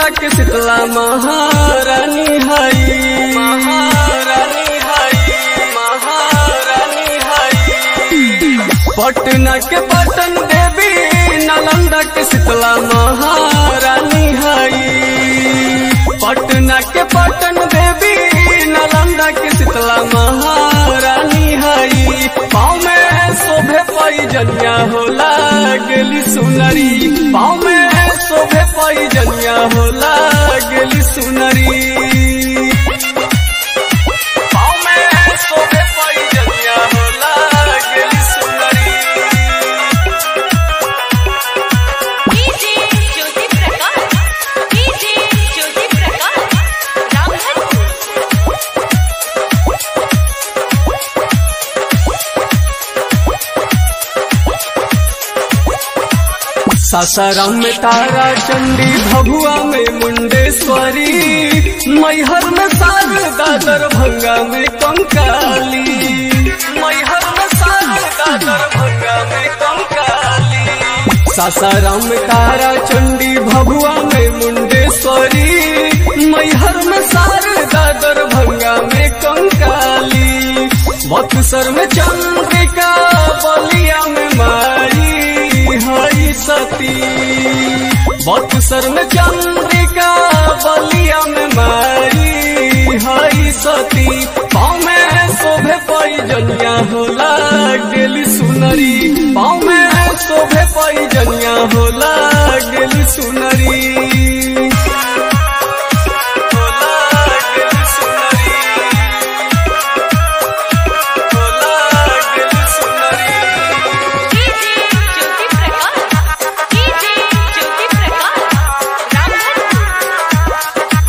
नालंदा के शीतला महारानी हई महारानी हई महारानी हई पटना के पटन देवी नालंदा के शीतला महारानी हई पटना के पटन देवी नालंदा के शीतला महारानी हई पाँव में शोभे पैजनिया होला गेली सुनरी पाँव में शोभे पैजनिया होला गेली सुनरी पाँव में शोभे पैजनिया होला गेली सुनरी डीजे ज्योति प्रकाश डीजे ज्योति प्रकाश रामधनपुर सासाराम में तारा चंडी भभुआ में मुंडेश्वरी मैहर में शारदा दरभंगा में कंकाली मैहर में शारदा दरभंगा में कंकाली सासाराम में तारा चंडी भभुआ में मुंडेश्वरी मैहर में शारदा दरभंगा में कंकाली बक्सर में चंद्रिका बलिया में माई हई सती बक्सर में चंद्रिका बलिया में माई हई सती पाँव में शोभे पैजनिया होला गेली सुनरी पाँव में शोभे पैजनिया होला गेली सुनरी होला गेली सुनरी होला गेली सुनरी डीजे ज्योति प्रकाश डीजे ज्योति प्रकाश रामधनपुर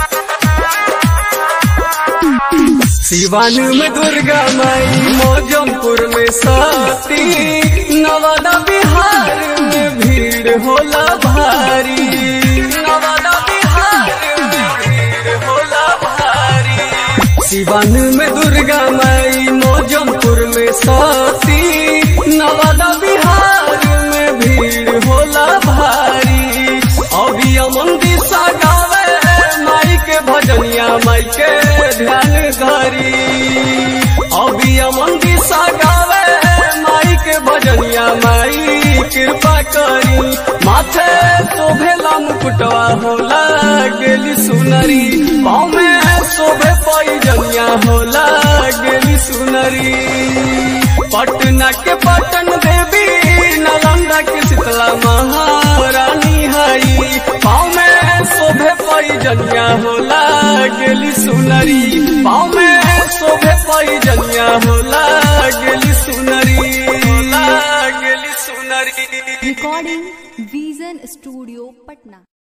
सिवान में दुर्गा माई मौजमपुर में सती नवादा बिहार में भीड़ होला भारी नवादा बिहार में भीड़ होला भारी सिवान में दुर्गा माई मौजमपुर में सती नवादा बिहार में भीड़ होला भारी अभी अमन दिशा गावे माई के भजनिया माई के ध्यान धरी अभी अमन दिशा गावे माई के भजनिया माई कृपा करी माथे शोभेला मुकुटवा होला गेली सुनरी पाँव में शोभे पैजनिया होला गेली सुनरी पटना के पटन देवी नालंदा के शीतला महारानी हई पाँव में शोभे पैजनिया होला गेली सुनरी पाँव में शोभे पैजनिया होला गेली सुनरी होला गेली सुनरी recording vision studio patna